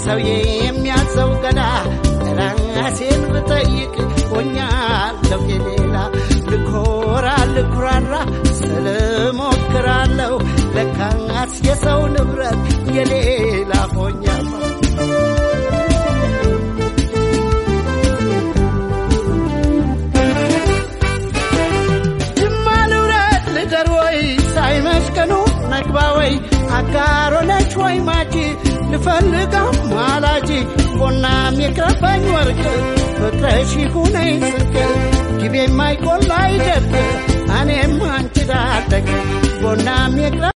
ሰውዬ የሚያዘው ገላ ራሴን ብጠይቅ ሆኛለሁ የሌላ ልኮራ ልኩራራ ስልሞክራለሁ ለካስ የሰው ንብረት የሌላ ሆኛለሁ ጅማ ልውረድ ልደር ወይ ሳይመሽቀኑ ነግባ ወይ አጋሮነች ወይ ማጂ ልፈልጋም ማላጂ ቦናም የቅረበኝ ወርቅ ፍቅረሽ ይሁነኝ ስንቅ ጊቤ የማይቆላ አይደርግ እኔም አንቺ ዳደግ ቦናም የቅረ